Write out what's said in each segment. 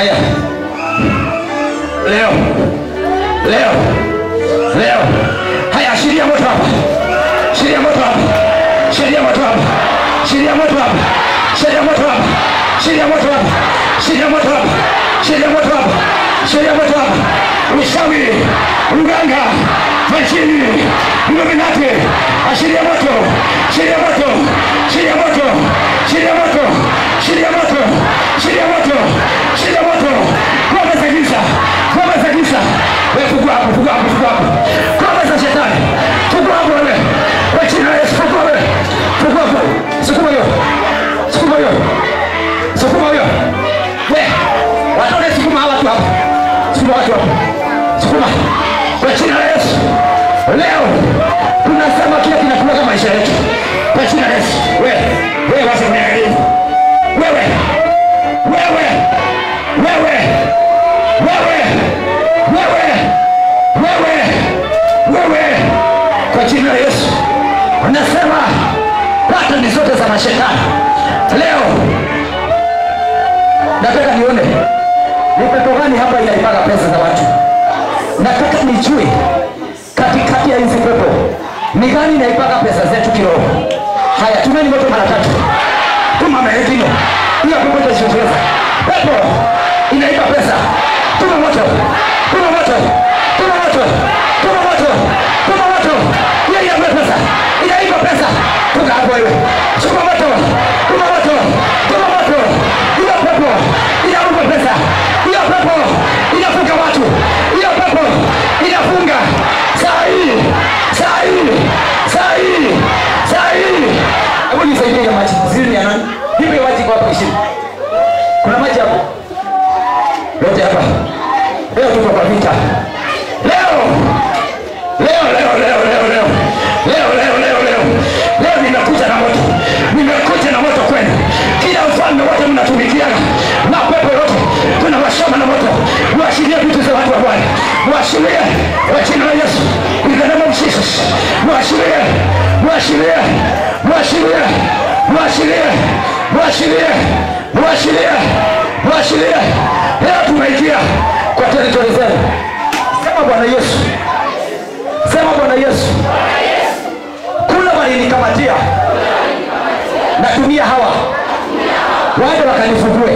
haya leo leo leo haya ashiria moto hapa shiria moto hapa shiria moto hapa shiria moto hapa shiria moto hapa shiria moto hapa shiria moto hapa shiria moto hapa shiria moto hapa ushawi mganga majini mluminati ashiria moto shiria moto shiria moto shiria moto shiria moto shiria moto shiria moto ngome za giza ngome za giza wewe fungua hapo fungua hapo fungua hapo ngome za shetani fungua hapo wewe kwa jina la Yesu fungua wewe fungua hapo sukuma hiyo sukuma hiyo sukuma hiyo wewe watoe sukuma hawa watu hapo sukuma watu hapo sukuma kwa jina la Yesu leo tunasema kile kinakulaga maisha yetu kwa jina la Yesu wewe wewe basi uniangalie wewe wewe wewe wewe wewe wewe wewe kwa jina la Yesu unasema patani zote za mashetani leo nataka nione ni pepo gani hapa inaipaga pesa za watu nataka nijue katikati ya hizi pepo ni gani inaipaga pesa zetu kiroho haya tumeni moto mara tatu tuma melekino hiyo pepo itashoteza pepo inaiba pesa tuma moto tuma moto tuma moto tuma moto tuma moto hiyo inaiba pesa inaiba pesa toka hapo wewe chukua moto tuma moto tuma moto hiyo pepo inauza pesa hiyo pepo inafunga watu hiyo pepo inafunga saa hii saa hii saa hii saa hii hebu nisaidie ya maji zili ya nani hivi maji kwa hapo ishirini kuna maji hapo yote hapa leo tuko kwa vita leo leo leo leo leo leo leo leo leo leo leo nimekuja na moto nimekuja na moto kwenu kila ufalme wote mnatumikiana na pepo yote tunawashoma na moto mwashirie vitu za watu wa bwana mwashirie kwa jina la yesu in the name of jesus mwashirie mwashirie mwashirie mwashirie mwashirie mwashirie mwashirie leo tumeingia kwa teritori zenu sema bwana yesu sema bwana yesu kule walinikamatia natumia hawa waende wakanifugue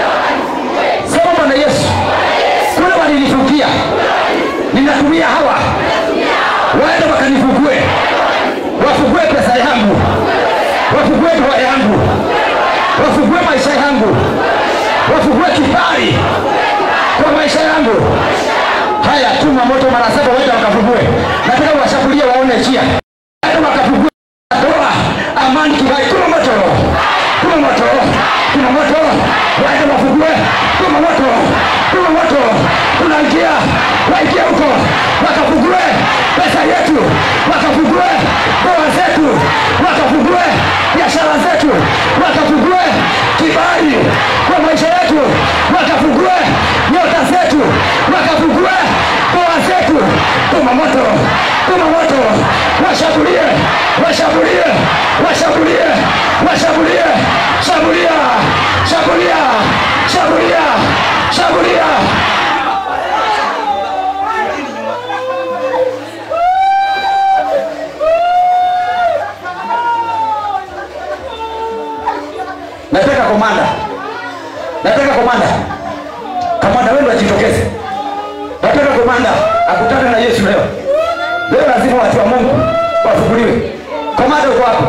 sema bwana yesu kule walinifugia ninatumia hawa waende wakanifugue wafugue pesa yangu wafugue ndoa yangu wafugue maisha yangu wafugue kibali kwa maisha yangu haya tuma moto mara saba waende wakafugue nataka washambulie waone njia waende wakafugue ndoa amani kibali tuma moto tuma moto tuma moto waende wafugue tuma moto tuma moto tunaingia waingia huko wakafugue pesa yetu wakafugue ndoa zetu wakafugue biashara zetu wakafugue kibali kwa maisha yetu wakafugue nyota zetu wakafugue ndoa zetu tuma moto tuma moto washambulie washambulie washambulie washambulie shambulia shambulia shambulia shambulia nataka komanda nataka komanda kamanda wenu ajitokeze nataka komanda akutane na yesu leo leo lazima watu wa mungu wafukuliwe komanda uko wapi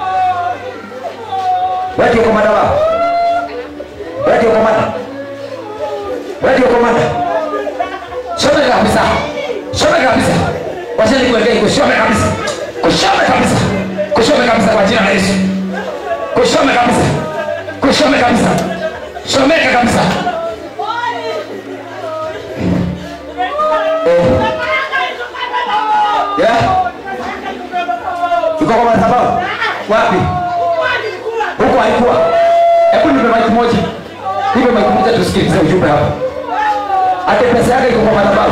wedio komanda wao wedio komanda wedio komanda shome kabisa shome kabisa wacheni kuwekei kushome kabisa kushome kabisa kushome kabisa kwa jina la yesu kushome kabisa kushome kabisa shomeka kabisa yeah. iko kwa madhabahu wapi huko haikuwa hebu nipe maiki moja nipe maiki moja tusikilize ujumbe hapa ate pesa yake iko kwa madhabahu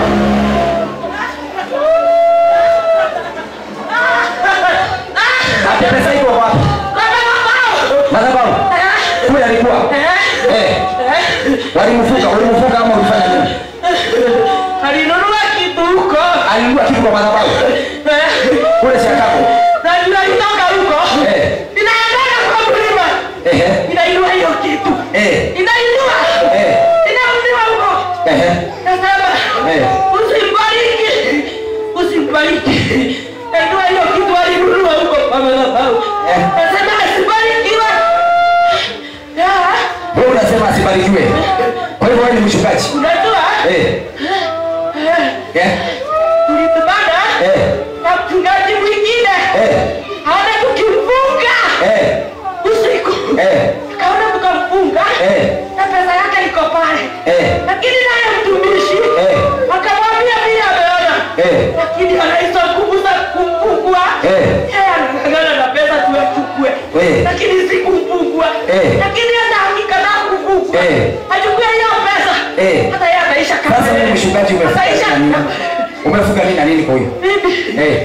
ate pesa iko wapi madhabahu kule alikuwa eh Walimfunga, ulimfunga ama ulifanya nini? alinunua kitu huko Alinunua kitu kwa madhabahu kule Chicago. na tunalitoka huko Eh. inaendana kwa mlima Ehe. inainua hiyo kitu Eh. inainua Eh. inaundiwa huko Ehe. nasema Eh. usimbariki usimbariki nainua hiyo kitu alinunua huko kwa madhabahu Eh. nasema asibarikiwe Ya, Wewe unasema asibarikiwe. Kwa hivyo wewe ni mchungaji. unajua Eh. eh, Eh. tulitubana Eh. na mchungaji mwingine Eh. aona tukimfunga Eh. usiku Eh. akaona tukamfunga Eh. na pesa yake iko pale Eh. lakini naye mtumishi Eh. akamwambia vile ameona Eh. lakini anaisa nguvu za kumfungua Eh. yeye anang'ang'ana na pesa tuachukue Eh. lakini si kumfungua Eh. lakini hata akikataa kufungua Eh. achukue hiyo pesa Eh. hata yeye ataisha kama Sasa wewe yeye. mchungaji umefunga Ataisha nini na nini? kama- Umefunga nini na nini kwa huyo? Bibi, Eh.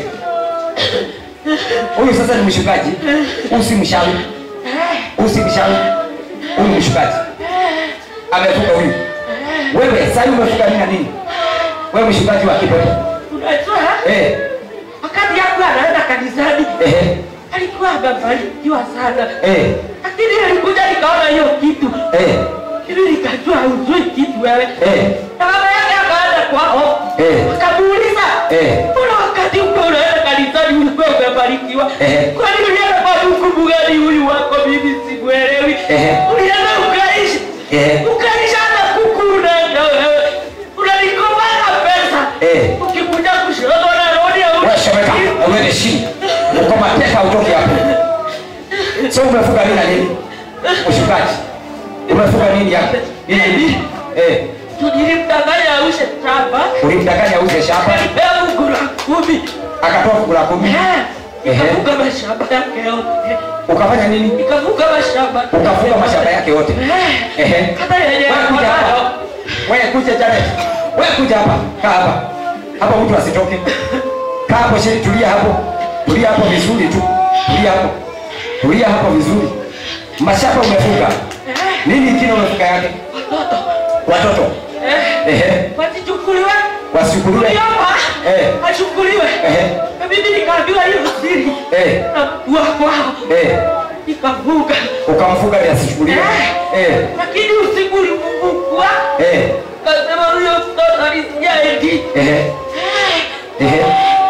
Huyu sasa ni mchungaji. Usimshauri. Usimshauri. Huyu ni mchungaji. Amefunga huyu. Wewe sasa hivi umefunga nini na nini? Wewe mchungaji wa kipepo. unajua Eh. wakati yangu anaenda kanisani Eh. alikuwa amebarikiwa sana Eh. lakini alikuja nikaona hiyo kitu Eh. ili nikajua hujui kitu wewe Eh. na baba yake akaenda kwao Eh. akamuuliza Eh. mbona wakati uko unaenda kanisani ulikuwa umebarikiwa Eh. kwani ulienda kwa mkungu gani huyu wako mimi sikuelewi Eh. ulienda ukaishi Eh. ukaishi hata kuku unaenda wewe unanikomana pesa Eh. ukikuja kushoto na rodi ya Wewe shomeka, uende chini. Uko mateka utoke hapo. Sio umefunga nini na nini? Mchungaji. Umefunga nini hapo? Nini nini? Eh. tulilimdanganya aushe shamba Ulimdanganya auze shamba, alipea Mungu la kumi akatoa fungu la kumi. Eh, nikafunga mashamba yake yote Ukafanya nini? nikafunga mashamba Ukafunga mashamba yake yote. Eh, Ehe. hata yenye Wewe kuja hapa. Wewe kuja Janet. Wewe kuja hapa. Kaa hapa. Hapa mtu asitoke. Kaa hapo chini, tulia hapo. Tulia hapo vizuri tu. Tulia hapo. Tulia hapo vizuri. Mashamba umefunga. Nini kingine umefunga yake? Watoto. Eh, Ehe. wasichukuliwe Wasichukuliwe. Tuliomba Eh. achukuliwe Ehe. na mimi nikaambiwa hiyo siri Eh. na mtu wa kwao Eh. nikavuka Ukamfunga ili asichukuliwe. Eh. lakini usiku ulipofungua Eh. kasema huyo mtoto alisikia eti Ehe. Ehe.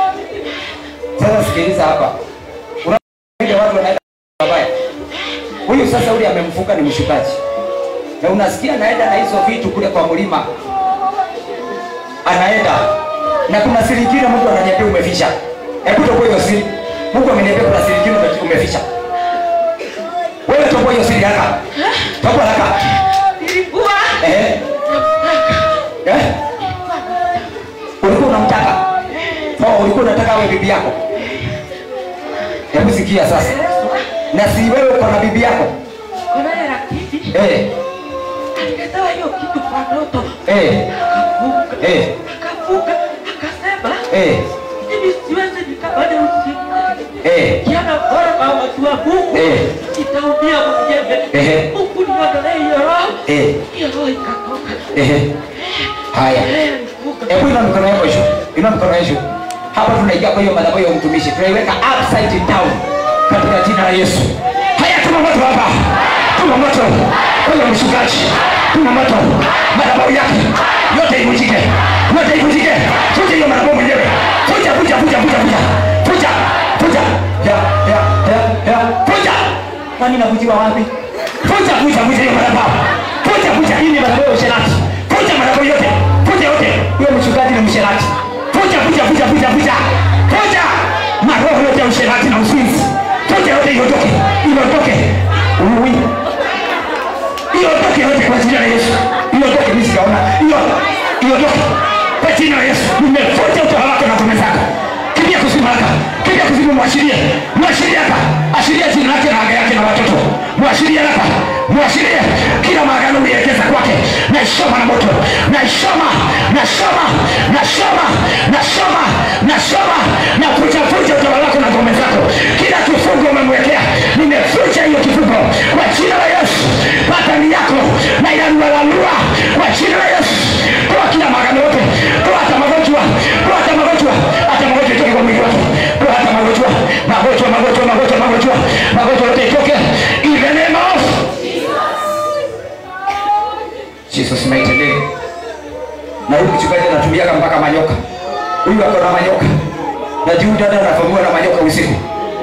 Sasa sikiliza hapa. Unaona watu wanaenda mabaya. Huyu sasa ule amemfunga ni mshukaji. Na unasikia anaenda na hizo vitu kule kwa mlima. Anaenda. Na kuna siri nyingine Mungu ananiambia umeficha. Hebu toboa hiyo siri. Mungu ameniambia kuna siri nyingine umeficha. Wewe toboa hiyo siri haraka. Toboa haraka. nilikuwa Eh. Eh? Ulikuwa unamtaka? Oh, ulikuwa unataka awe bibi yako? Hebu sikia sasa. Na si wewe uko na bibi yako? konaye rakiti Eh. alikataa hiyo kitu kwa ndoto Eh. akavuka Eh. akavuka akasema Eh. hivi siwezi nikabada usiku Eh. kiana bora kwa watu wa Mungu Eh. itaumia mwenyewe Ehe. Mungu niondolee hiyo roho Eh. hiyo roho ikatoka Eh. Haya. yeye alivuka Hebu ina mikono yako juu. Ina mikono yako juu. Hapa tunaingia kwa hiyo madhabahu ya mtumishi. Tunaiweka upside down katika jina la Yesu. Haya tuna moto hapa. Tuna moto. Kwa hiyo mshukaji. Tuna moto. Madhabahu yake yote ivunjike. Yote ivunjike. Fuja hiyo madhabahu mwenyewe. Fuja, fuja, fuja, fuja, fuja. Fuja. Fuja. Ya, ya, ya, ya. Fuja. Kwani navujiwa wapi? Fuja, fuja, fuja hiyo madhabahu. Fuja, fuja hii ni madhabahu ya usherati. Fuja madhabahu yote. Fuja yote. Huyo mchungaji ni msherati. Fuja, fuja, fuja, fuja, fuja. Fuja. Maroho yote ya usherati na uzinzi. Fuja yote iondoke. Iondoke. Ui. Iondoke yote kwa jina la Yesu. Iondoke mimi sijaona. Iyo. Iondoke. Kwa jina la Yesu. Nimefuta utawala wako na ngome zako. Kimbia kuzimu haraka. Kimbia kuzimu mwashirie. Mwashirie hapa. Ashiria jina lake na anga yake na watoto. Mwashirie hapa. Mwashirie kila maagano ulielekeza kwake. Naishoma na moto. Naishoma. Nashoma. Nashoma. Nashoma. Nashoma. Na kuchafuja utawala wako na ngome zako. Kila kifungo umemwekea. Nimefuta hiyo kifungo kwa jina la Yesu. Patani yako na inalualalua Jesus mighty name. Na huyu mchungaji anatumiaga mpaka manyoka. Huyu ako na manyoka. Na juu dada anavamiwa na manyoka usiku.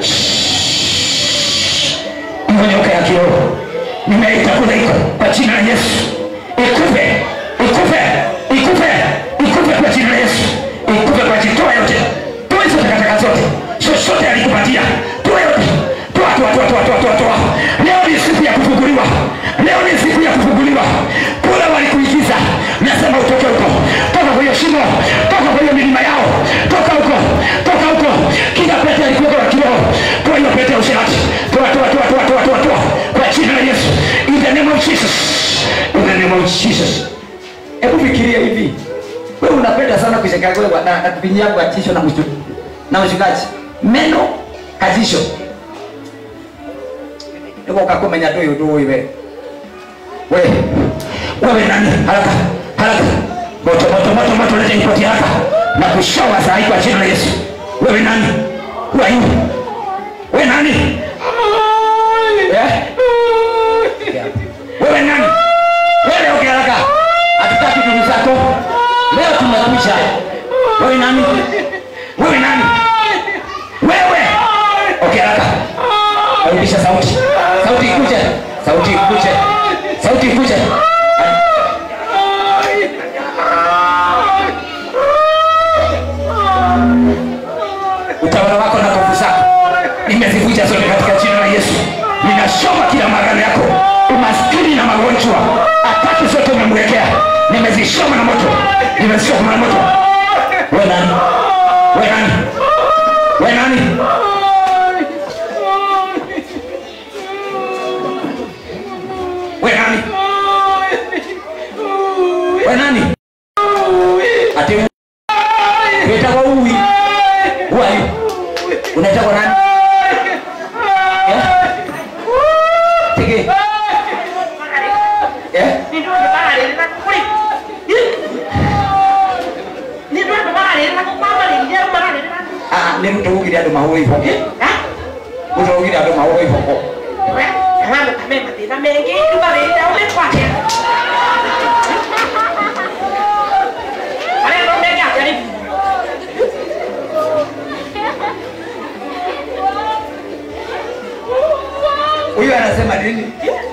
Hiyo nyoka ya kiroho nimeitakula iko kwa jina la Yesu. Ikufe, ikufe, ikufe, ikufe kwa jina la Yesu. Ikufe kwa jina toa yote. Toa hizo takataka zote. Chochote alikupatia. Toa yote. Toa, toa, toa, toa, toa, toa, toa. Leo ni siku ya kufunguliwa. Leo ni siku ya kufunguliwa. Kule walikuingiza. Nasema utoke huko. Toka kwa hiyo shimo. Toka kwa hiyo milima yao. Toka huko. Toka huko. Kila pete alikuwa kwa kiroho. Toa hiyo pete ya usherati. Toa, toa, toa, toa, toa, toa, toa. Kwa jina la Yesu. In the name of Jesus. In the name of Jesus. Hebu fikiria hivi. Wewe unapenda sana kushikagoa na na kupinyia kwa tisho na mshtu. Na mshikaji. Meno kajisho. Niko ukakumenya tu yudu wewe. Wewe. Wewe nani? Haraka. Haraka. Moto moto moto moto leta ripoti haraka. Na kushawa saa hii kwa jina la Yesu. Wewe nani? Who are you? Wewe nani? Eh? Wewe nani? Wewe ongea haraka. Hatutaki ndugu zako. Leo tumekuja. Wewe nani? Wewe nani? Wewe. Ongea haraka. Rudisha sauti. Sauti ikuje. Sauti ikuje. Sauti ikuje. Utawala wako na nguvu zako nimezivunja zote katika jina la Yesu. Ninashoma kila magano yako, umaskini na magonjwa, ataki zote umemwekea, nimezishoma na moto, nimezishoma na moto. We nani? We nani? We nani? We nani? We nani? Ati unaitwa uwi. Who are you? Unaitwa nani? Eh? Tege. Eh? Ah, ni mtu ugire andu mahũri iboko. Mtu ugire andu mahũri iboko. Huyu anasema nini?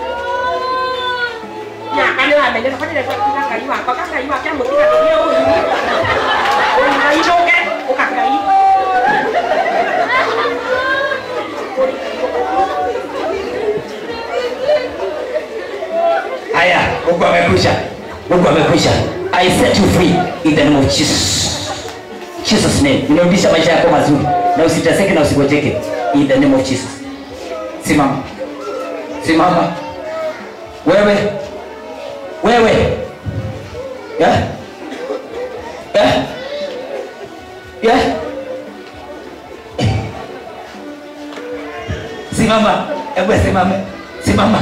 Haya, Mungu amekwisha. Mungu amekwisha. I set you free in the name of Jesus. Jesus name. Ninarudisha maisha yako mazuri na usiteseke na usigojeke in the name of Jesus. Simama. Simama. Wewe. Wewe. Yeah? Yeah? Yeah? Simama. Hebu simame. Simama.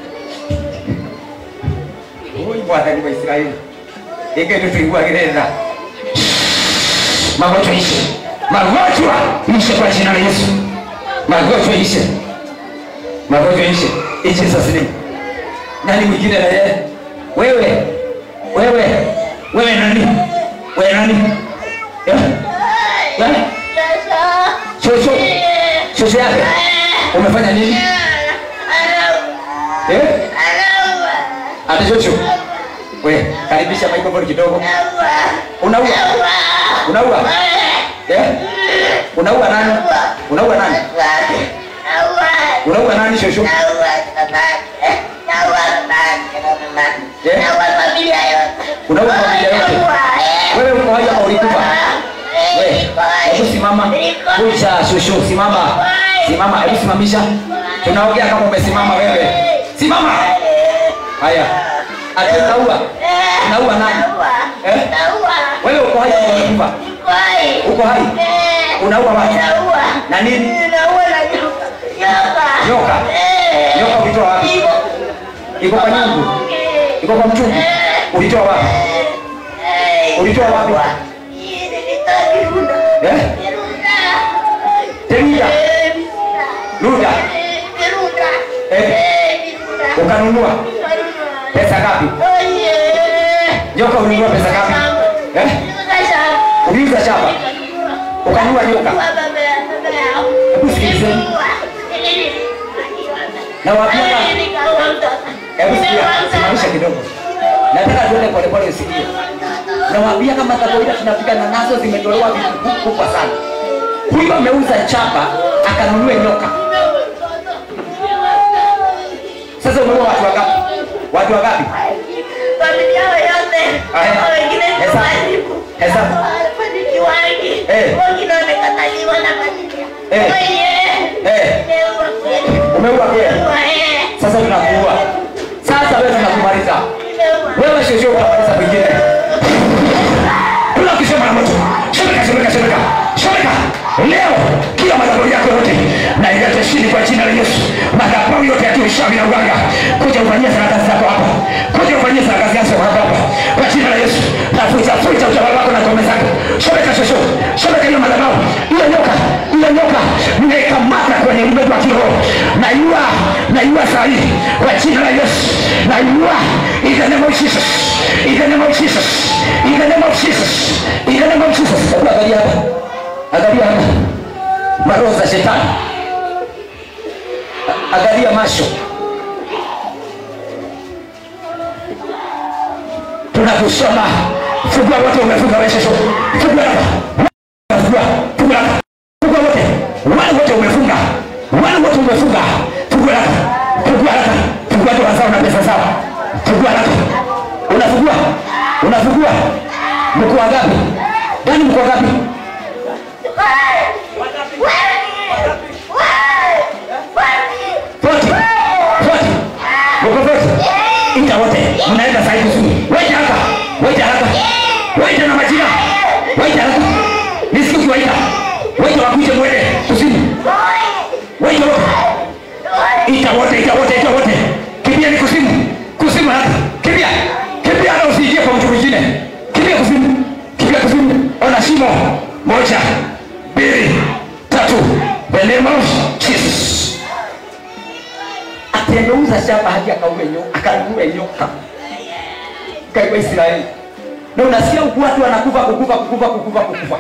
Huyu Bwana ni wa Israeli. Ike tutuiguagirira. Magonjwa ishe. Magonjwa ishe kwa jina la Yesu. Magonjwa ishe. Magonjwa ishe. In Jesus name. Nani mwingine na yeye? Wewe. Wewe. Wewe nani? Wewe nani? Yeah? Yeah? Shosho. Shosho yake. Umefanya nini? Eh? Ate shosho. We, karibisha microphone kidogo. Unaua? Unaua? Eh? Unaua nani? Unaua nani? Unaua nani shosho? Unaua familia yote. Wewe uko haja au ulikufa? Wewe, hebu simama. Kuja shosho, simama. Simama, hebu simamisha. Tunaongea kama umesimama wewe. Simama. Haya. Ati unaua? Unaua nani? Eh? Wewe uko hai au ulikufa? Uko hai? Unaua watu? Na nini? Nyoka. Nyoka ulitoa wapi? Iko kwa nyungu. Iko kwa mchungu. Ulitoa wapi? Ulitoa wapi? Eh? Temia. Luda. Eh? Ukanunua pesa ngapi? Nyoka ulinunua pesa ngapi? Eh? Uliuza shamba. Ukanunua nyoka. Hebu sikilizeni. Na wapiaga. Hebu sikia, simamisha kidogo. Nataka tuende pole pole usikie. Nawaambia kama kawaida tunafika na nazo zimetolewa vitu kubwa sana. Huyu ameuza chapa akanunue nyoka. Sasa umeua watu wangapi? Watu wangapi? Umeua pia. Sasa tunakuua. Sasa wewe tunakumaliza. Wewe sio sio utamaliza mwingine. Kuna kisema na moto. Shemeka, shemeka, shemeka. Shemeka. Leo kila madhabahu yako yote na ilete chini kwa jina la Yesu. Madhabahu yote ya kiushawi na uganga. Kuja ufanyie sana kazi zako hapa. Kuja ufanyie sana kazi yako hapa hapa. Kwa jina la Yesu. Tafuta futa utawala wako na ngome zako. Shemeka shosho. Shemeka hiyo madhabahu. Hiyo nyoka. Hiyo nyoka. Nimeikamata kwenye ulimwengu wa kiroho. Na yua, na yua saa hii kwa jina la Yesu. Na yua in the name of Jesus. In the name of Jesus. In the name of Jesus. In the name of Jesus. Hebu angalia hapa. Angalia hapa. Maroho za shetani. A- Angalia macho. Tunakusoma. Fungua wote umefunga wewe shosho. Fungua hapa. Fungua. Fungua hapa. Fungua wote. Wale wote umefunga. Wale wote umefunga. Fungua hapa. Fungua hapa. Fungua ndoa zao na pesa zao. Fungua hapa. Unafungua. Unafungua. Mko wangapi? Ndani mko wangapi? Foti. Foti. Mko foti. Ita wote. Mnaenda saa hii kusini. Waita hapa. Waita hapa. Waita na majina. Waita hapa. Nisikie ukiwaita. Waita wakuje mwende kusini. Waita wote. Ita wote, ita wote, ita wote. Kimbia ni kuzimu. Kuzimu hapa. Kimbia. Kimbia na usiingie kwa mtu mwingine. Kimbia kuzimu. Kimbia kuzimu. Ona shimo. Moja, mbili, tatu. The name of Jesus. Ati ameuza shamba hadi akaume nyoka, akanunue nyoka. Kwa Israeli. Na unasikia huku watu wanakufa kukufa kukufa kukufa kukufa.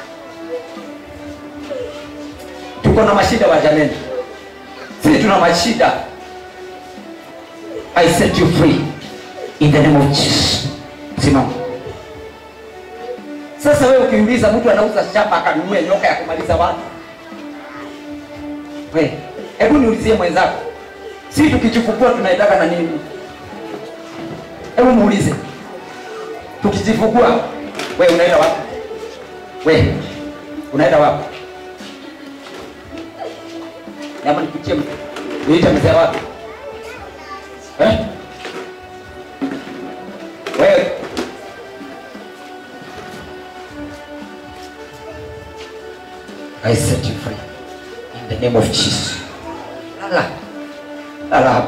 Tuko na mashida wa jameni. Sisi tuna mashida. I set you free in the name of Jesus. Simama. Sasa wewe ukiuliza mtu anauza shamba akanunue nyoka ya kumaliza watu. We, hebu niulizie mwenzako. Si tukijifungua tunaitaka na nini? Hebu muulize. Tukijifungua we unaenda wapi? We unaenda wapi? Nama nikuchie mtu. Niite mzee wapi? Eh? Wewe I set you free in the name of Jesus. Lala. Lala hapo.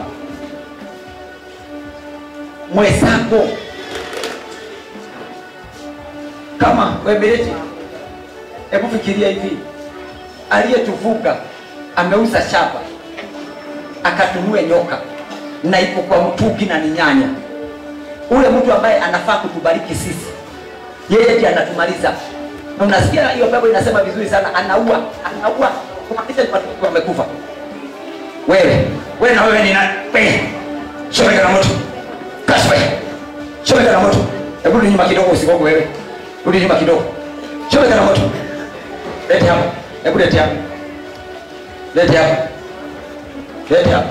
Mwenzako kama webeleti, hebu fikiria hivi, aliyetuvuka ameuza shamba akatunue nyoka na iko kwa mtuki na ni nyanya. Ule mtu ambaye anafaa kutubariki sisi, yeye ndiye anatumaliza. Na unasikia hiyo pepo inasema vizuri sana, anaua, anaua kumaanisha ni watu wengi wamekufa. Wewe, wewe na wewe ni nani? Wewe, chomeka na moto. Kasi wewe. Chomeka na moto. Hebu rudi nyuma kidogo usigogo wewe. Rudi nyuma kidogo. Chomeka na moto. Lete hapa. Hebu lete hapa. Lete hapa. Lete hapa.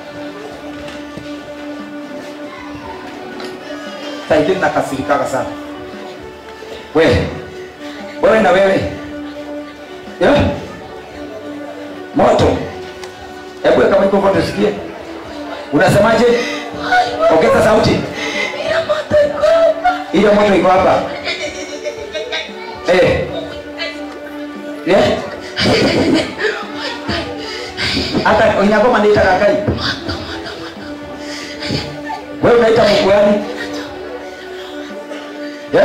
Saa ingine nakasirikaga sana. Wewe. Wewe na wewe. Yeah? Moto. Hebu weka microphone tusikie. Unasemaje? Ongeza sauti. Hiyo moto iko hapa. Eh. Yeah? Hata Onyagoma naita kakai. Wewe unaita Mungu gani? Yeah?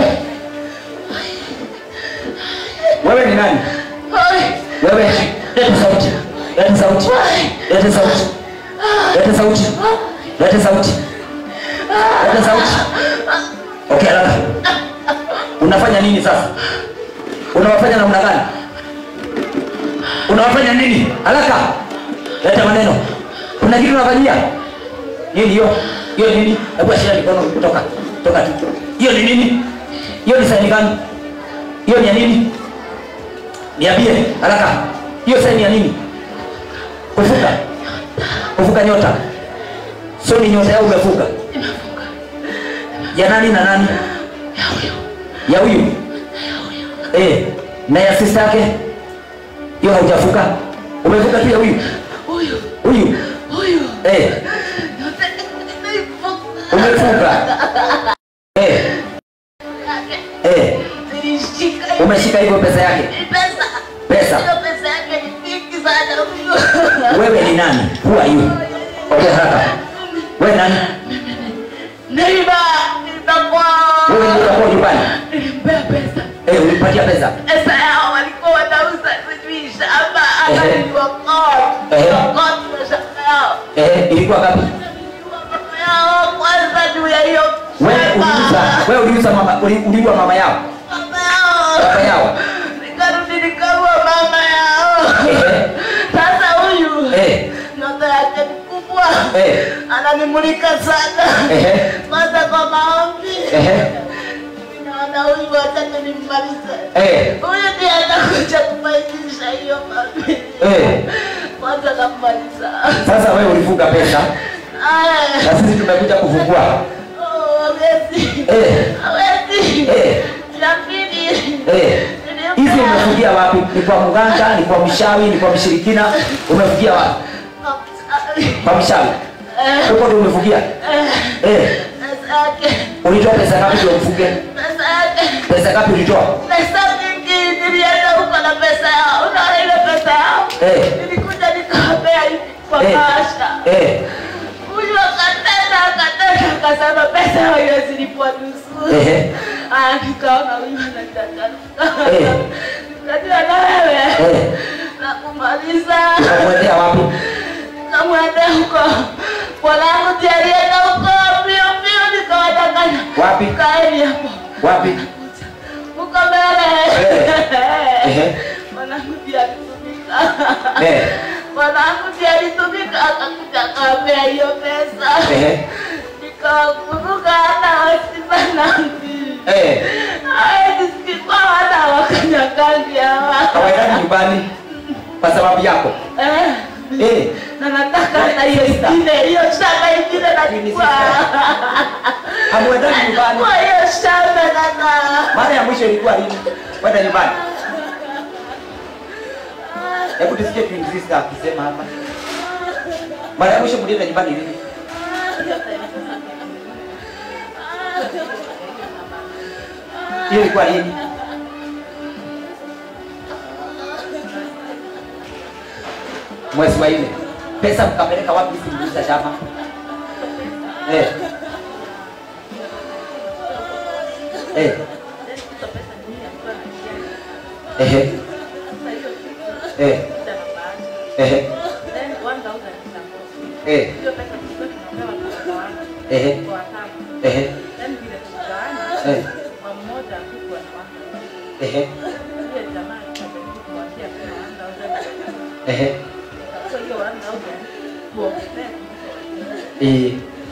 Wewe ni nani? Wewe leta sauti. Leta sauti. Leta sauti. Leta sauti. Leta sauti. Leta sauti. Okay, haraka. Unafanya nini sasa? Unawafanya namna gani? Unawafanya nini? Haraka. Leta maneno. Kuna kitu unafanyia? Nini hiyo? Hiyo nini? Hebu ashira mikono kutoka. Toka tu. Hiyo ni nini? Hiyo ni saini gani? Hiyo ni ya nini? Niambie haraka. Hiyo saini ya nini? Kuvuka. Kuvuka nyota. So ni nyota yao umevuka. Ya nani na nani? Ya huyu. Eh, na ya sister yake? Hiyo haujavuka. Umevuka tu ya huyu. Huyu, Huyu. huyu. Eh, umevuka. Eh, eh, Nilishika umeshika hivyo pesa yake. pesa. Pesa. Hiyo pesa yake ni mingi sana huyu. Wewe ni nani? Who are you? Okay, haraka. Wewe nani? Neiba, nitakuwa. Wewe ndio utakuwa nyumbani. Nilimpea pesa. Eh, ulipatia pesa. Pesa yao walikuwa wanauza sijui shamba ama Ehe. niliwakot. Ehe. Niliwakot na shamba yao. Eh, ilikuwa ngapi? Niliwa mama yao kwanza juu ya hiyo Wewe shamba. uliuza, wewe uliuza mama, uli- uliua mama yao. Mama yao. Baba yao. Nikarudi nikaua mama yao. Eh, Sasa huyu eh, nyota yake ni kubwa, eh, ananimulika sana eh, kwanza kwa maombi. eh, Naona huyu wataka nimmalize. eh, Huyu ndiye atakuja kufaidisha hiyo familia. eh. Kwanza nammaliza. Sasa wewe ulifunga pesa Aya. na sisi tumekuja kufungua. Oh, hawezi. Eh, Hawezi. eh, Ya pili. eh. Hizi umefungia wapi? Ni kwa mganga, ni kwa mshawi, ni kwa mshirikina? Umefungia wapi? Kwa mshawi. Eh, Huko ndio umefungia? eh, Eh, pesa yake. ulitoa pesa ngapi ndio ufunge? Pesa yake. Pesa ngapi ulitoa? Pesa mingi nilienda huko na pesa yao. Unaona ile pesa yao? Eh. Nilikuja nikawapea hivi kwa Eh, bahasha. eh, Huyu akatenda akatenda akasema pesa yao haiwezi lipwa nusu. Ehe. Ah, nikaona huyu anataka. Eh. Nikajua na wewe. eh. Na kumaliza. Ukamwendea wapi? Nikamwendea huko. Mwanangu ndiye alienda huko mbio mbio nikawadanganya. Wapi? Kaeni hapo. Wapi? Huko mbele. Ehe. Mwanangu ndiye alitumika. Eh. Mwanangu ndiye alitumika akakuja akawapea hiyo pesa. Ehe. Nikakumbuka hata wasimanangi. Eh. Hawezi sikikuwa hata wakanyagangi hawa. Hawaendani nyumbani kwa sababu yako. Eh. Eh. Na nataka na hiyo ingine, hiyo shamba ingine nachukua. Hamuendani nyumbani. Nachukua hiyo shamba sasa. Mara ya mwisho ilikuwa lini? Kwenda nyumbani. Hebu tusikie Twin Sister akisema hapa. Mara ya mwisho mlienda nyumbani lini? Hiyo ilikuwa lini? Mwezi wa nne. Pesa mkapeleka wapi hizi mliuza shamba? Eh. Eh. Ehe. Eh. Ehe. Eh. Ehe. Ehe. Eh. Ehe. Ehe. Eh.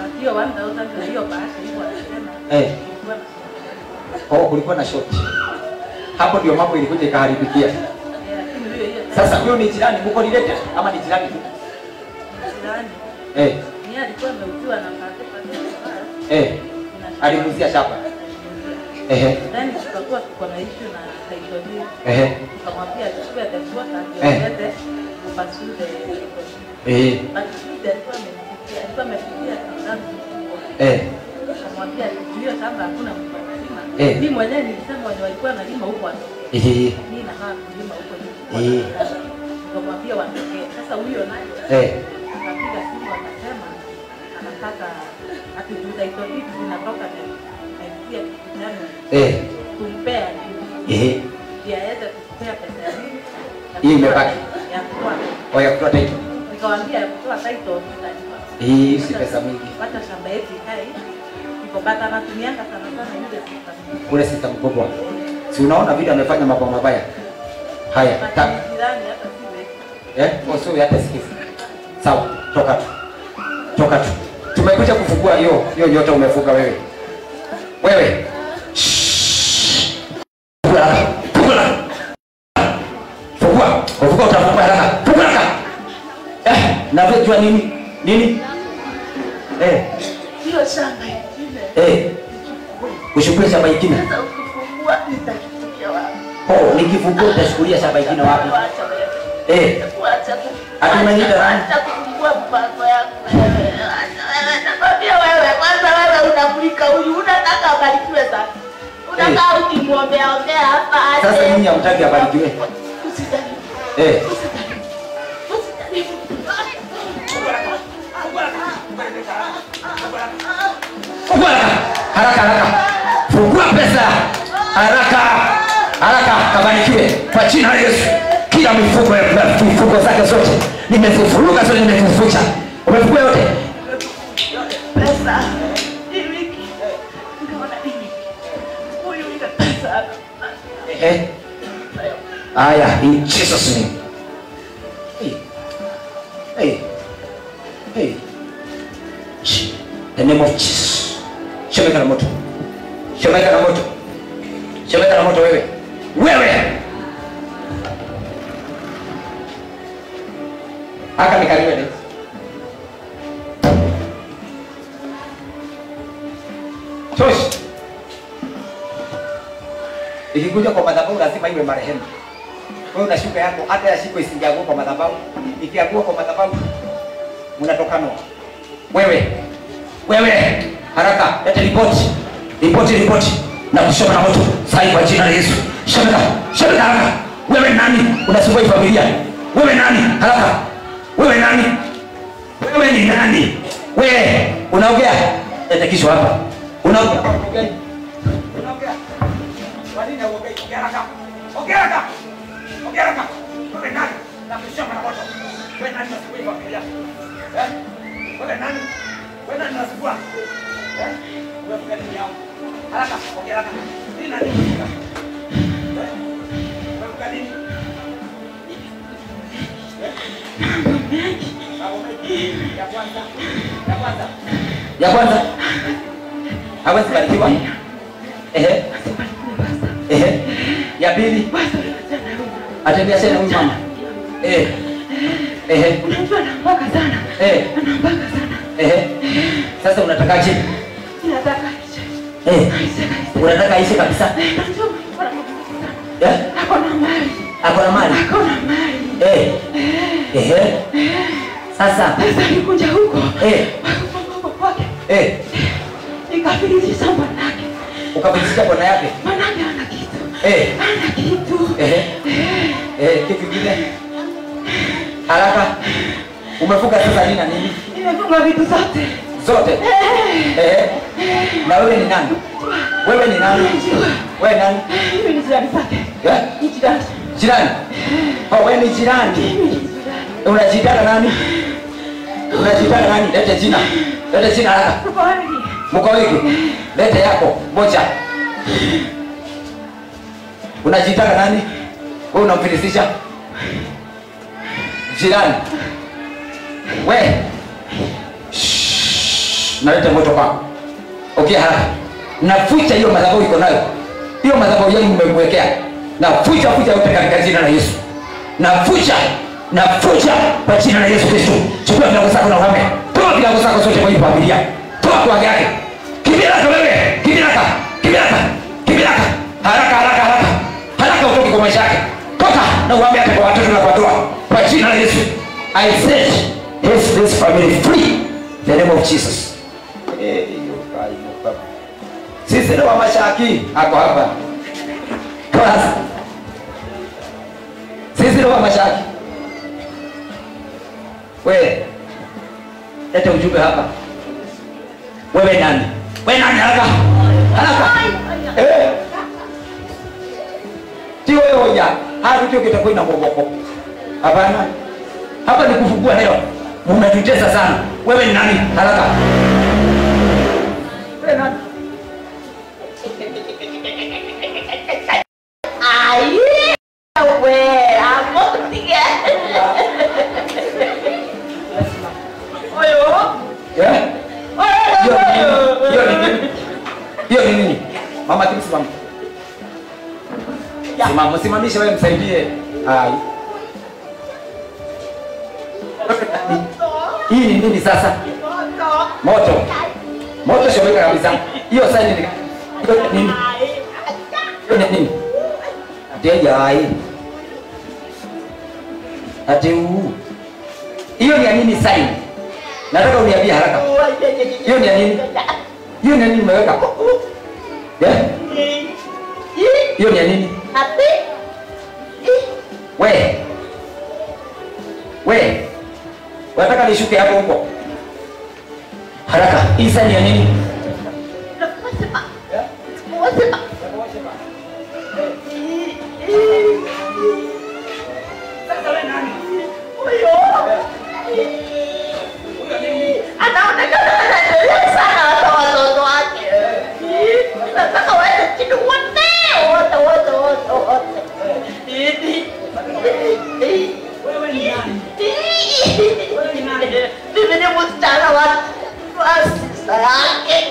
Eh. Oh, kulikuwa na shoti. Hapo ndio mambo ilikuja ikaharibikia. Sasa huyo ni jirani, mko related ama ni jirani tu? Eh. Eh. Alimuzia shamba. Ehe. Then tukakuwa tuko na issue na title deed. Ehe. Tukamwambia achukue atakuwa Eh. ataende upasue the title deed. Eh. But deed alikuwa amenifikia, alikuwa amefikia tangazo kubwa. Eh. Nikamwambia hiyo shamba hakuna mtu anasema. Eh. Mimi mwenyewe nilisema wenye walikuwa nalima huko watoke. Eh. Mimi nakaa kulima huko Eh. juu. Nikamwambia watokee. Sasa huyo naye Eh. akapiga simu akasema anataka ati juu title deed zinatoka na naingia kijana Eh. kumpea Eh. ndio aweze kupea pesa ya nini? Ya Hii kutoa- imebaki. ya kutoa. Oya kutoa title. Nikamwambia ya kutoa title tutalipa. Hii si pesa mingi. Wacha shamba yetu ikae hivi. Niko but anatumianga sana sana ile system. ule sita mkubwa si unaona vile amefanya mambo mabaya haya But ta, ni jirani hata si wetu. eh usio hata sikivu sawa toka tu toka tu tumekuja kufungua hiyo hiyo nyota umefunga wewe wewe Shhh. Fungua haraka. Fungua haraka. fungua fungua utafungua haraka fungua haraka eh na wewe jua nini nini eh hiyo shamba ingine eh ushukue shamba ingine sasa ukifungua nitakitumia wapi oh nikifungua utashukulia shamba ingine wapi Wacha wewe. eh Wacha ku- Ati umeniita nani? wacha kufungua mpango yako wewe. Wacha wewe. Nakwambia wewe, kwanza wewe unamulika huyu, unataka abarikiwe sana. Unakaa ukimwombea ombea hapa aje. sasa nyinyi hamtaki abarikiwe Usijaribu. eh Usijaribu. Usijaribu. fungua haraka haraka haraka fungua pesa haraka haraka kabarikiwe kwa jina la Yesu kila mifuko ya mifuko zake zote nimezifuruga zote nimezifucha umefungua yote Pesa. Hii wiki. Nikaona hii wiki. Huyu ile pesa. eh haya in Jesus name hey hey hey Shh. the name of Jesus shomeka na moto shomeka na moto shomeka na moto wewe wewe haka nikaliwe ne toshi ikikuja kwa madhabahu lazima iwe marehemu wewe una shuka yako hata ya shiko isingeagua kwa madhabahu ikiagua kwa madhabahu unatokanwa wewe wewe haraka lete ripoti ripoti ripoti na kushoma na moto sai kwa jina la Yesu shomeka shomeka haraka wewe nani unasumbua hii familia wewe nani haraka wewe nani wewe ni nani wewe unaongea lete kisho hapa unaongea unaongea kwa nini hauongei ongea haraka ongea haraka ongea haraka wewe nani na kushoma na moto wewe nani unasumbua hii familia eh wewe nani wewe nani unasumbua eh umefunga nini yao haraka ongea haraka nini nani umefunga eh umefunga nini ya kwanza ya kwanza ya kwanza hawezi barikiwa ehe ehe ya pili atembea tena huyu mama eh ehe Unajua anampaka sana. eh Anampaka sana. ehe sasa unatakaje Ninataka aishe. eh Aishe kabisa. unataka aishe kabisa Unajua kuna mambo sana. eh Ako na mali. ako na mali Ako na mali. eh ehe sasa Sasa nikuja huko. eh Wakufungua kwake. eh Nikabilisha manake. ukabilisha bwana yake Manake ana kitu. eh Ana kitu. ehe eh kitu kingine haraka umefunga sasa nini na nini Nimefunga vitu zote. zote eh na wewe ni nani wewe ni nani wewe nani Mimi ni jirani zake. eh Ni jirani. jirani oh wewe ni jirani Mimi ni jirani. unajitana nani unajitana nani lete jina lete jina haraka Tuko wengi. mko wengi lete yako moja unajitaka nani wewe unamfilisisha jirani we Shhh. nalete moto kwako okay haraka nafucha hiyo madhabahu iko nayo hiyo madhabahu yenu mmemwekea nafucha fucha yote katika jina la yesu nafucha nafucha kwa jina la yesu kristo chukua vilago zako na uhame toa vilago zako zote kwa hii familia toa kwa yake kibilaka wewe kibilaka kibilaka kibilaka haraka haraka haraka haraka utoke kwa maisha yake toka na uhame hata kwa watoto na kwa doa kwa jina la yesu i set this, this family free in the name of jesus Eh, hiyo kai, hiyo kai. sisi ni wa mashaki ako hapa Class. sisi ni wa mashaki we leta ujumbe hapa wewe nani wewe nani haraka haraka eh si wewe hoja hadi tu kitakuwa ina mboboko hapana hapa ni kufungua leo mnatutesa sana wewe ni nani haraka wewe nani Hiyo ni nini? Mama Kim simama. Simama, simamishe wewe msaidie. Hai. Hii ni nini sasa? Moto. Moto shomeka kabisa. Hiyo sasa ni hiyo ni nini? Hiyo ni nini? Ateja hai. Ate huu. Hiyo ni ya nini sign? Nataka uniambie haraka. Hiyo ni ya nini? Hiyo ni ya nini umeweka? Eh? Hiyo ni ya nini? We. We. Unataka nishuke hapo huko? Haraka. Hii sign ya nini? anaonekana anaendelea sana hata watoto wake. Nataka waende chini wote wote wote wote wote. Mimi ni msichana wa wa sista yake.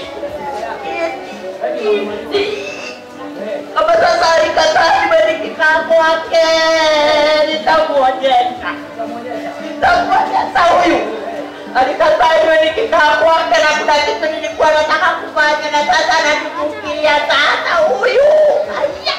Kama sasa alikataa nimenikika kwake, nitamwonyesha nitamwonyesha huyu alikataa iwe nikikaa kwake na kuna kitu nilikuwa nataka kufanya na sasa ananifukiria sasa huyu Aya.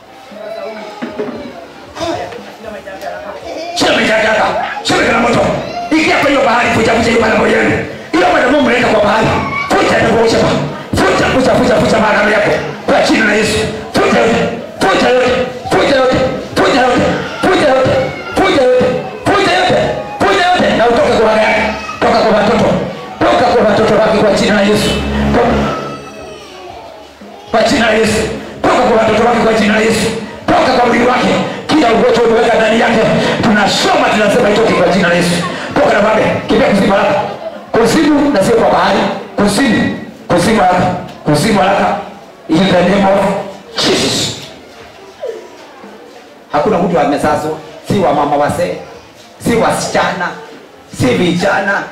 Chemekataka. Chemeka na moto. Ingia kwa hiyo bahari fuja fuja hiyo mara yenu. Hiyo mara Mungu mleta kwa bahari. Fuja na kuosha ba. Fuja fuja fuja fuja mara yako. Kwa jina la Yesu. Fuja yote. Fuja yote. Fuja yote. Fuja yote. Fuja yote. Fuja yote. Fuja yote. Fuja yote. Na utoke kwa mara yako. Toka kwa watoto. Toka kwa watoto wake kwa jina la Yesu. Toka. Kwa jina la Yesu. Toka kwa watoto wake kwa jina la Yesu. Toka kwa mwili wake. Kila ugonjwa umeweka ndani yake. Tunasoma tunasema itoke kwa jina la Yesu. Toka na babe. Kimbia kuzimu haraka. Kuzimu na sio kwa bahari. Kuzimu. Kuzimu haraka. Kuzimu haraka. In the name of Jesus. Hakuna mtu amesazwa. Si wa mama wasee. Si wasichana. Si vijana.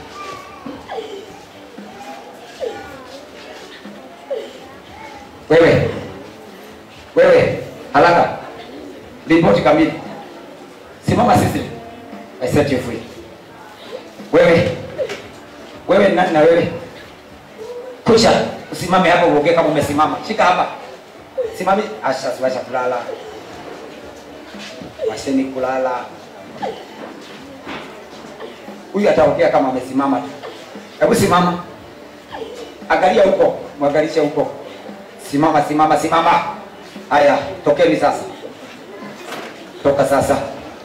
Wewe. Wewe. Haraka. Ripoti kamili. Simama sisi. I set you free. Wewe. Wewe ni nani na wewe? Kucha. Usimame hapa uongee kama umesimama. Shika hapa. Simami. Asha washa kulala. Washeni kulala. Huyu ataongea kama amesimama tu. Hebu simama. Angalia huko, mwangalishe huko. Simama, simama, simama. Haya, tokeni sasa. Toka sasa.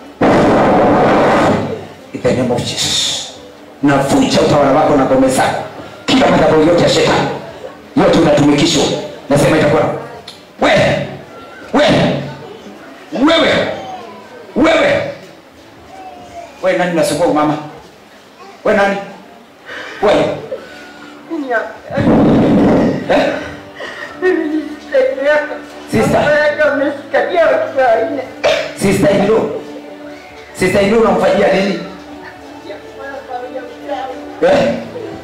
In the name of Jesus. Navunja utawala wako na ngome zako. Kila madhabahu yote ya shetani. Yote unatumikishwa. Nasema itakuwa. Wewe. Wewe. Wewe. Wewe. Wewe nani unasumbua mama? Wewe nani? Wewe. Eh? Sister. Sister Ilu. Sister Ilu unamfanyia nini? Eh?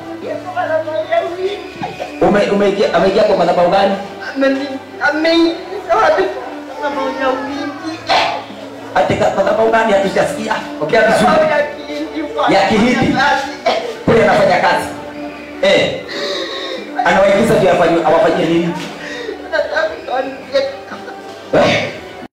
Ume umeingia ameingia kwa madhabahu gani? Katika madhabahu gani hatujasikia? Ongea vizuri. Ya Kihindi. Kule anafanya kazi. Eh. Anawaigiza ndio afanye awafanyie nini? Eh?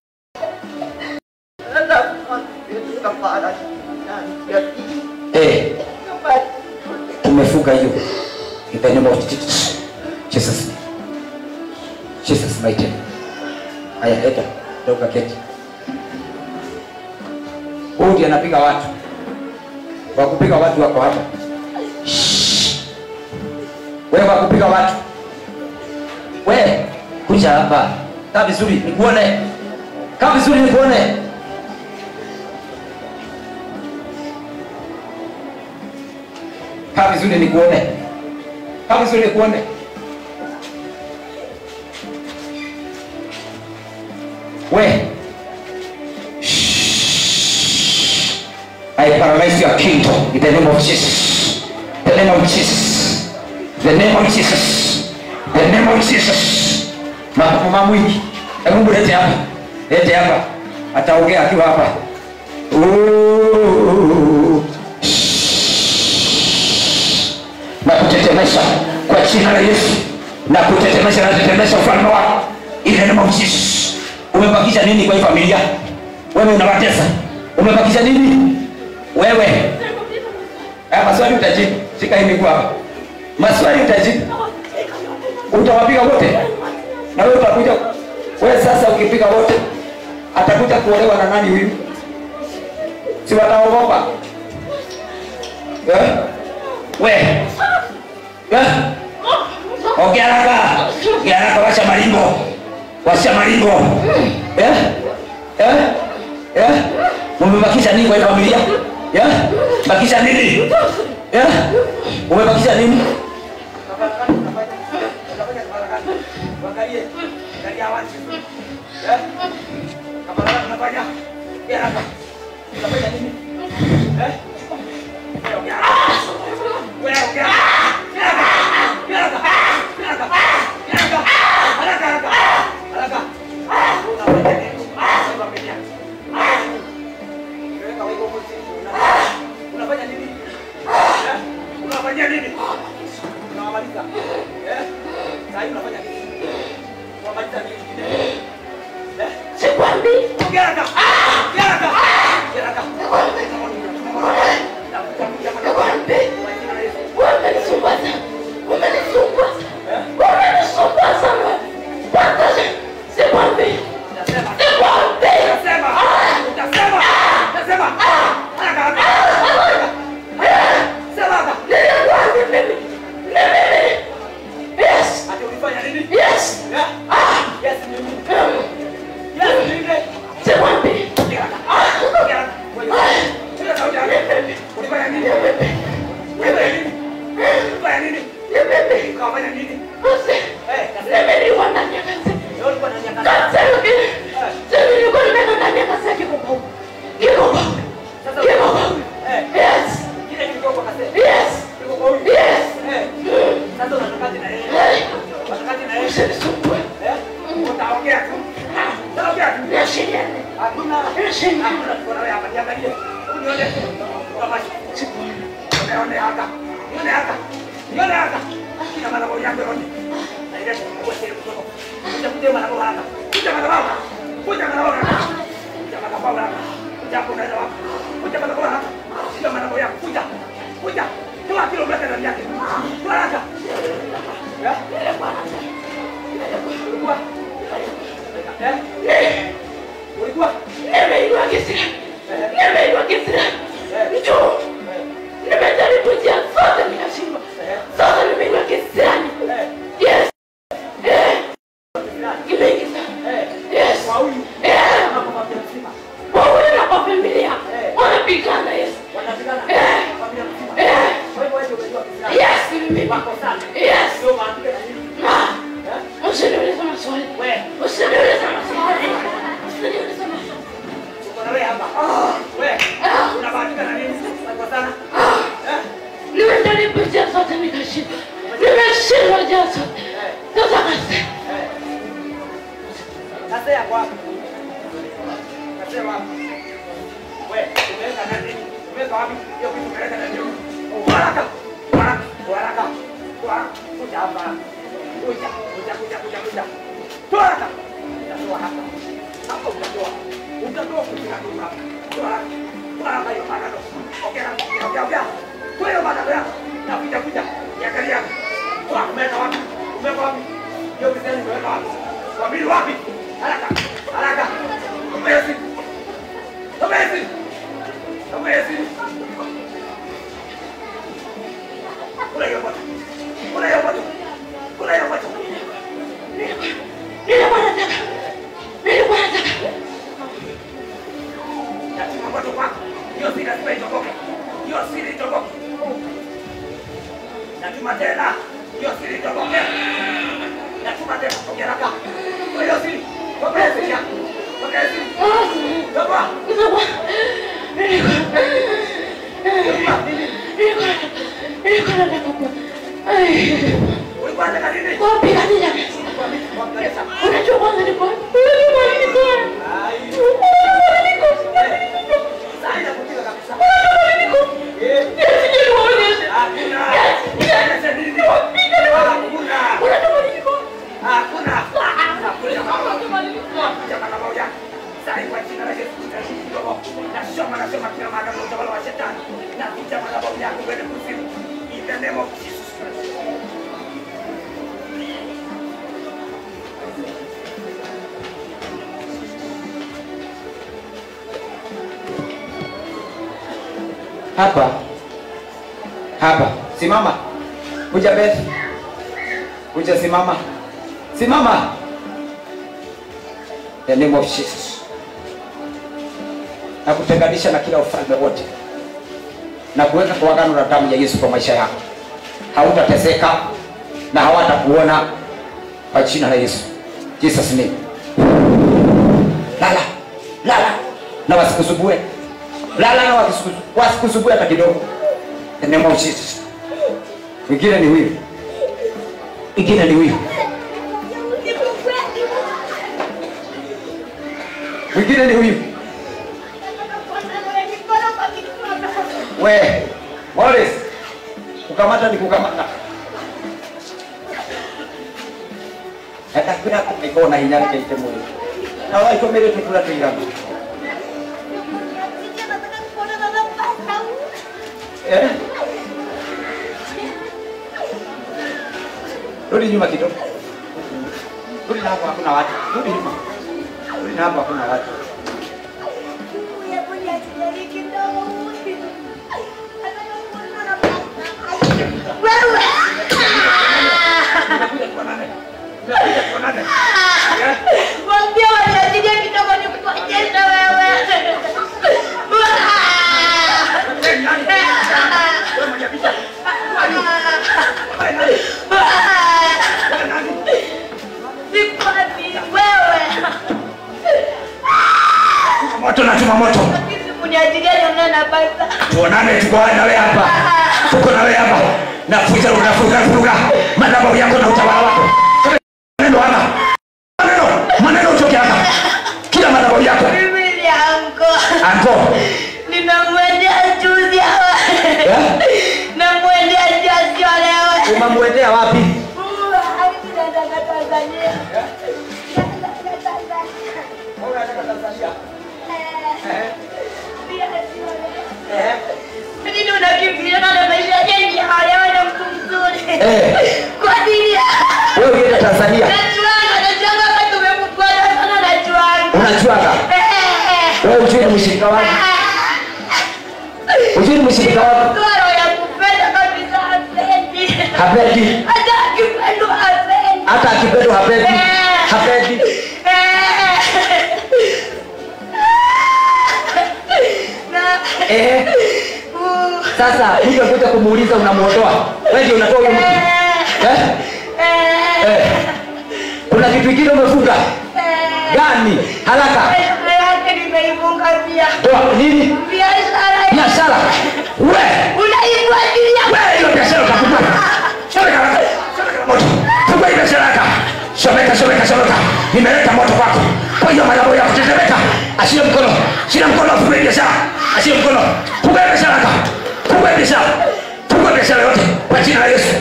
Eh. Tumefunga hiyo. In the name of Jesus. Jesus. Jesus mighty. name. Haya, leta. Toka keti. Huyu ndiye anapiga watu. Wa kupiga watu wako hapa. Shh. Wewe wa kupiga watu. Wewe kuja hapa. Kaa vizuri nikuone. Kaa vizuri nikuone. Kaa vizuri nikuone. Kaa vizuri nikuone. We. Shh. I paralyze your kingdom in the name of Jesus. The name of Jesus. The name of Jesus. The the name of Jesus. Mama mwingi, hebu mlete hapa, lete hapa, ataongea akiwa hapa. Ooh. na kutetemesha kwa jina la Yesu, na kutetemesha na kutetemesha ufalme wako in the name of Jesus. Umebakisha nini kwa hii familia? Wewe unawatesa, umebakisha nini wewe? Haya maswali utajibu, shika hii miguu hapa, maswali utajibu, utawapiga wote na wewe utakuja. Wewe sasa ukipiga wote, atakuja kuolewa na nani huyu? Si wataogopa eh? We eh? Ongea haraka, ongea haraka, washa maringo, washa maringo eh? Eh? Eh? Umebakisha nini kwa hii familia? Eh? Bakisha nini? Eh? Umebakisha nini? Unafanya nini? Eh? Unafanya nini? Unawamaliza. Eh? Sasa hivi unafanya nini? Unamaliza nini? Eh? Sikwambii. Ongea haraka. Ongea haraka. Ongea haraka. Wamenisumbua sana. Wamenisumbua sana. Wamenisumbua sana. Kwanza sikwambii. Nasema. Sikwambii. Nasema. Nasema. Nasema. Haraka haraka. Sema haraka. Nilikwambia mimi. Ni mimi. Yes. Ati ulifanya nini? Yes. Eh? Yes, mimi. Yes, mimi. Sikwambii. Ongea haraka. Ongea haraka. Wewe. Ongea sauti haraka. Ulifanya nini? Ulifanya nini? Ulifanya nini? Ni mimi. Ukafanya nini? Basi. Eh, nasema. Nimelikuwa ndani ya kazi. Leo ulikuwa ndani ya kazi. Sasa hivi. Sasa nilikuwa nimeenda ndani ya kazi ya kikubwa. Kikubwa. Sasa Kikubwa. Eh, Yes. kile kilikuwa kwa kaseti. Yes. Kilikuwa kwa huyu. Yes. Eh. Sasa unatakaje na yeye? Hey. Unatakaje na yeye? Usinisumbue. Eh? Utaongea tu. Utaongea tu. Niashiriane. Hakuna. Niashiriane. Hakuna tuko nawe hapa. Niangalie. Unione. Kama Nione haka. Nione haka. Nione haka. Kina mara moja yangu yote. Na ile kwa siri kutoka. Kuja kuja mara moja haka. Kuja mara moja. Kuja mara moja. Kuja mara moja haka. Kuja hapo unaweza wapi? Kuja mara moja haka. Kuja mara moja. Kuja. Kuja. Toa kilo mbele ndani yake. Toa haka. Eh? Ulikuwa? Eh? Ulikuwa? Nimeitwa kisira. Nimeitwa kisira. Njoo. Nimejaribu njia zote nikashindwa. Sasa nimeitwa kisirani. Yes. Eh. Kimeingiza. Yes. Kwa huyu. Eh. Hapo kwa mzima. Wawili na kwa familia. Wanapigana yes. Wanapigana. Eh. Familia mzima. Eh. Kwa hivyo wewe umejua Kiislamu. Yes, ni mimi. Wako sana. Yes. Ndio maandike na nini? Ah. Eh? Usiniulize maswali. Wewe. Usiniulize maswali. Usiniulize maswali. Uko na wewe hapa. Wewe. Unabahatika na nini? Wako sana. Eh? Nimejaribu njia zote nikashindwa. Nimeshindwa njia zote. Sasa basi. Eh. Kasea kwa wapi? Kasea wapi? Wewe, umeweka nani? Umeweka wapi? Hiyo kitu umeweka nani? Haraka. Haraka. Haraka. Haraka. Kuja hapa. Kuja. Kuja, kuja, kuja, kuja. Toa haraka. Utatoa hapa. Hapo utatoa. Utatoa kutoka hapa. Toa haraka. Toa haraka hiyo maneno. Ongea, ongea, ongea. Toa hiyo maneno yako. Na kuja, kuja. Niangalia. Toa, umeweka wapi? Umeweka wapi? Hiyo kiseni umeweka wapi? Wabili wapi? Haraka. Haraka. Umeweka Umeweka Umeweka Kula hiyo moto. Kula hiyo moto. Kula hiyo moto. Nilikuwa nataka. Nilikuwa nataka. Lazima moto kwako. Hiyo siri lazima itoboke. Hiyo siri itoboke. Natuma tena. Hiyo siri itoboke. Natuma tena. Ongea haraka. Kwa hiyo siri. Kwa hiyo siri yako. Kwa hiyo siri. Toboa. Nilikuwa. Nilikuwa. Toboa. Nini? Nilikuwa. Nilikuwa nataka. Ai. Ulikuwa unataka nini? Wapi hapa hapa simama kuja beth kuja simama simama the name of jesus na kutenganisha na kila ufalme wote na kuweka kwa agano la damu ya yesu kwa maisha yako hautateseka na hawatakuona kwa jina la yesu jesus name lala lala na wasikusubue lala na wasikusu- wasikusubue hata kidogo the name of jesus mwingine ni huyu mwingine ni huyu mwingine ni huyu we Morris kukamata ni kukamata hata kwira kuikona hinya reke mwili na waikomere tukula tuigana eh rudi nyuma kidogo rudi na hapo hakuna watu rudi nyuma rudi na hapo hakuna watu Mwambie waniachilie kidogo nikuonyeshe wewe. Sikwani wewe. moto na chuma moto Lakini mniachilie nione na basa. tuonane tuko na wewe hapa tuko na wewe hapa nafuta unafuga fuga madhabahu yako na utawala wako maneno hapa maneno maneno utoke hapa kila madhabahu yako Mimi ni anko. anko Nimemwendea juzi hawa. Eh? Namwendea juzi leo. umamwendea wapi Nini unakimbiliana na maisha yenye hayawe na mtu mzuri? Eh. Kwa nini? wewe ulienda tanzania Najuanga, najuanga kama tumekupata sana najuanga. unajuaga Eh, wewe ujui ni mshirika wangu eh. ujui ni mshirika wangu Mtoto roho ya kupenda kabisa hapendi. hapendi Hata akipendwa hapendi. hata akipendwa hapendi Eh. hapendi Na- eh Uh, sasa mtu akuja kumuuliza unamuondoa wewe ndio unatoa huyo mtu eh eh, eh kuna kitu kingine umefunga eh. gani haraka Biashara yake nimeifunga pia. toa nini Biashara yake. biashara we Unaifuatilia. we hiyo biashara utafungua chomeka haraka chomeka moto fungua hiyo biashara haraka chomeka chomeka chomeka nimeleta moto kwako kwa hiyo madhabahu ya kutetemeka ashie mkono shina mkono afungue biashara ashie mkono fungua hiyo biashara haraka fungua hiyo biashara fungua biashara yote kwa jina la Yesu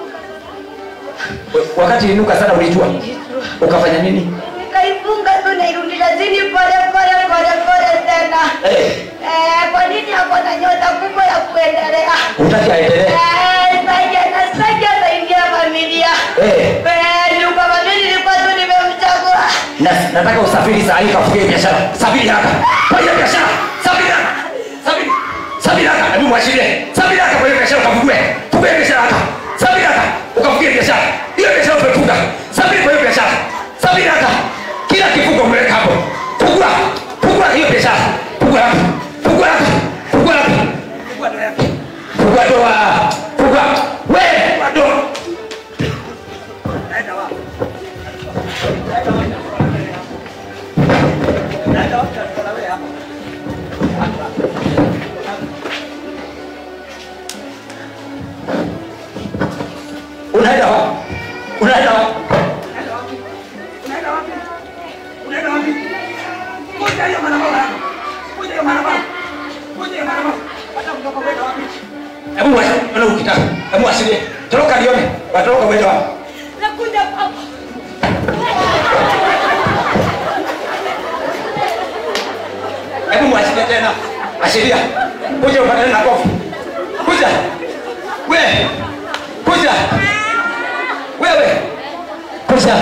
wakati inuka sana ulijua ukafanya nini Nikaifunga tu nairudisha chini pole pole pole pole tena. Eh. Eh, kwa nini hapo na nyota kubwa ya kuendelea? utaki aendelee Eh, saidia na saidia saidia familia. Eh. Eh, ni kwa mimi nilikuwa tu nimemchagua. na, nataka usafiri saa hii kafugie biashara safiri haraka kwa hiyo biashara safiri haraka safiri safiri haraka hebu mwashirie safiri haraka kwa hiyo biashara ukafugue fugue biashara haraka safiri haraka ukafugie biashara hiyo biashara umefunga safiri kwa hiyo biashara safiri haraka kila kifungo umeweka hapo fungua fungua hiyo biashara fungua haraka fungua haraka fungua haraka fungua doa fungua we fungua doa unaenda wapi unaenda wapi Unaenda wapi? Unaenda wapi? Kuja hiyo madhabahu yako. Kuja hiyo madhabahu. Kuja hiyo madhabahu. Hata kutoka unaenda wapi? hebu wasione ukitaka hebu wasilie toroka lione watoroka uende wapi Nakuja kwako. hebu mwashirie tena ashiria kuja upatane na kofu kuja we kuja wewe kuja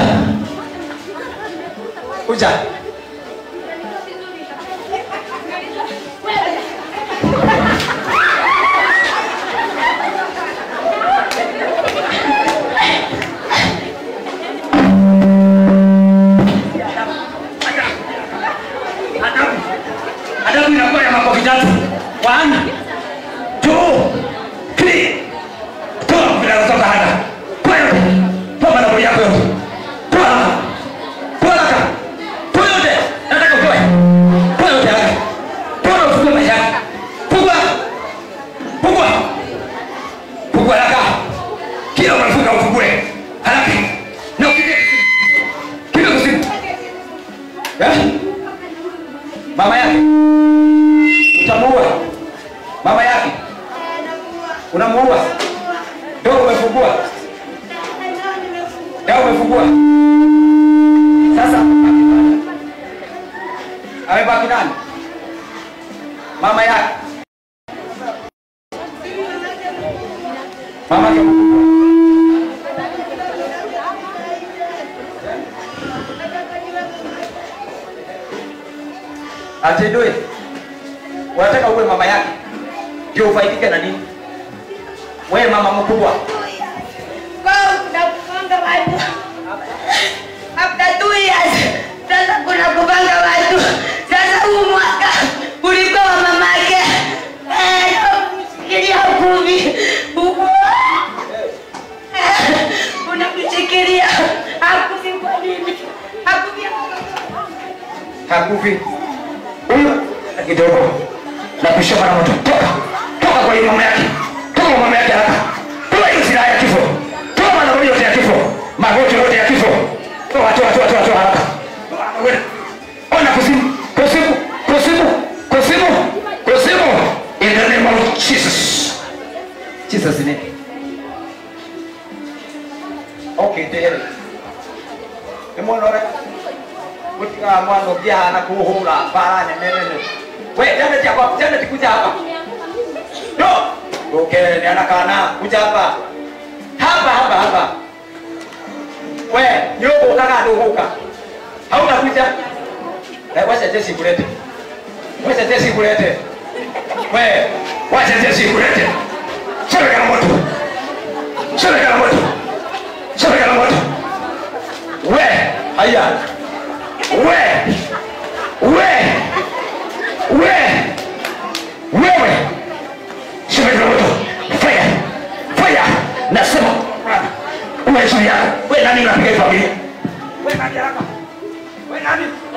kuja One, two, three. Toa vinatoka hapa. Toa yote. Toa maneno yako yote. Toa haraka. Toa haraka. Toa yote. Nataka utoe. Toa yote haraka. Toa na ufungue maisha yako. Fungua. Fungua. Fungua haraka. Kila unafunga ufungue. Haraka. Na upige. Kipiga kusimu. Eh? Mama yake. Utamuua. Mama yake. Unamuua. Ndio umefungua. Ndio umefungua. Sasa amebaki nani? Mama yake. Mama yake. Atendwe. Unataka uwe mama yake ndio ufaidike na nini? Wewe mama mkubwa, Kau kuna kupanga watu. After two years, sasa kuna kupanga watu. Sasa huu mwaka ulikuwa wa mamake. Eh, unamshikilia kumi. Unamshikilia. Hakufi kwa nini? Hakufi. hakufi huyo na kidogo na kushia mara moto. Toka toka kwa hiyo mama yake, toka kwa mama yake haraka, toa hiyo silaha ya kifo, toa maneno yote ya kifo, magoti yote ya kifo, toa toa toa toa toa haraka. Toa, wewe. Ona kuzimu, kuzimu, kuzimu, kuzimu, kuzimu, in the name of Jesus. Jesus name. Okay, tayari. Emwana ora gutiga mwana ũngĩ ahana kũhũra bara nene nene we Janet hapa Janet kuja hapa no okay ni anakana kuja hapa hapa hapa hapa we nyũngũ ũkaga ndũgũka hauna kuja eh wacha Jesse kulete wacha Jesse kulete we wacha Jesse kulete chomeka na moto chomeka na moto chomeka na moto we haya we we we wewe shemeka moto fire fire nasema uwe juu yako we nani unapiga hii familia we nani haraka we nani